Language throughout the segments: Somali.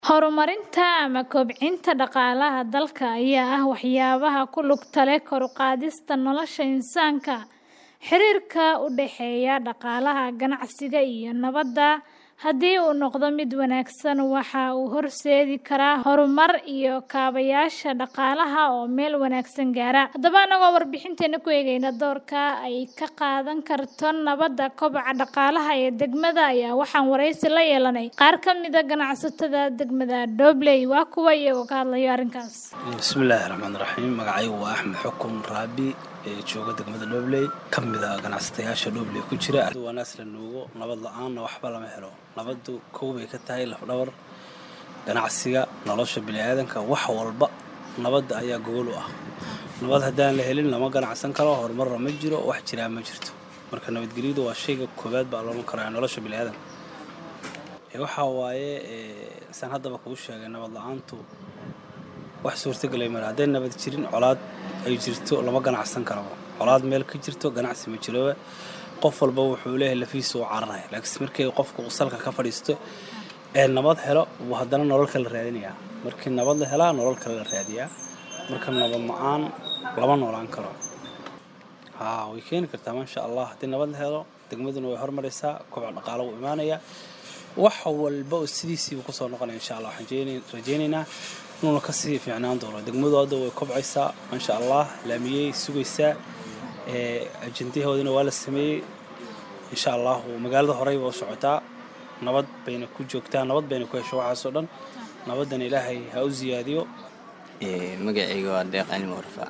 Horumarinta ama kobcinta dhaqaalaha dalka ayaa ah waxyaabaha ku lugta leh kor u qaadista nolosha insaanka. Xiriirka u dhexeeya dhaqaalaha, ganacsiga, iyo nabadda haddii uu noqdo mid wanaagsan, waxa uu horseedi karaa horumar iyo kaabayaasha dhaqaalaha oo meel wanaagsan gaara. Haddaba, annagoo warbixinteena ku eegayna doorka ay ka qaadan karto nabadda kobaca dhaqaalaha ee degmada, ayaa waxaan wareysi la yeelanay qaar ka mid ah ganacsatada degmada Dobley. Waa kuwa iyagoo ka hadlaya arrinkaas. bismillaahi raxmaani raxiim magacaygu waa axmed xukun raabi ee jooga degmada dhobley ka mid ah ganacsatayaasha dhobley ku jira waa naas la nuugo nabad la-aanna waxba lama helo nabaddu kow bay ka tahay lafdhabar ganacsiga nolosha biniaadanka wax walba nabadda ayaa gogol u ah nabad haddaan la helin lama ganacsan karo horumarna ma jiro wax jiraa ma jirto marka nabadgelyadu waa shayga koobaad baa loolan karaa nolosha biniaadanka waxaa waaye saan haddaba kuu sheegay nabad la-aantu wax suurtagelay male hadday nabad jirin colaad ay jirto lama ganacsan karaba colaad meel ka jirto ganacsi ma jiroba qof walba wuxuu leeyahay lafiisa u cararaya laakiin markii qofku salka ka fadhiisto ee nabad helo buu haddana nolol kale raadinayaa markii nabad la helaa nolol kale la raadiyaa marka nabad la-aan lama noolaan karo haa way keeni kartaa maasha allah haddii nabad la helo degmaduna way hormaraysaa koboc dhaqaalo wuu imaanayaa wax walba oo sidiisiiba kusoo noqonaya insha allah waxaan rajaynaynaa inuuna kasii fiicnaan doono degmadu hadda way kobcaysaa maasha allah laamiyey sugaysaa ajendahoodina waa la sameeyey insha allahu magaalada horeyba u socotaa nabad bayna ku joogtaa nabad bayna ku hesho waxaasoo dhan nabaddana ilaahay ha u siyaadiyo magacayga waa deeq cilmi warfa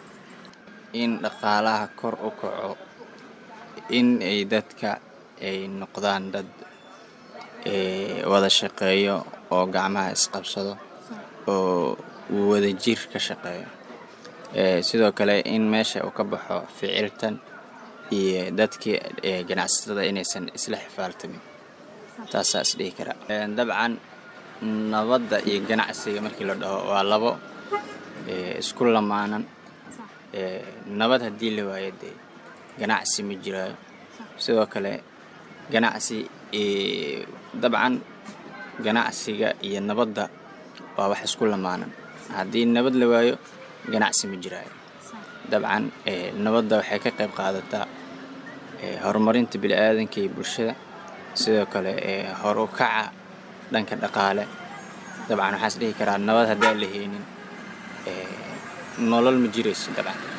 in dhaqaalaha kor u kaco in ay dadka ay noqdaan dad wada shaqeeyo oo gacmaha isqabsado oo wada jir ka shaqeeyo sidoo kale in meesha uu ka baxo ficiltan iyo dadkii ganacsatada inaysan isla xifaaltamin taasaa is dhihi karaa dabcan nabadda iyo ganacsiga markii la dhaho waa labo isku lamaanan nabad haddii la waayo dee ganacsi ma jiraayo sidoo kale ganacsi dabcan ganacsiga iyo nabadda waa wax isku lamaanan haddii nabad la waayo ganacsi ma jiraayo dabcan nabadda waxay ka qayb qaadataa horumarinta bili-aadanka iyo bulshada sidoo kale hor u kaca dhanka dhaqaale dabcan waxaan is dhihi karaa nabad haddaan la heynin nolol ma jirayso dabcan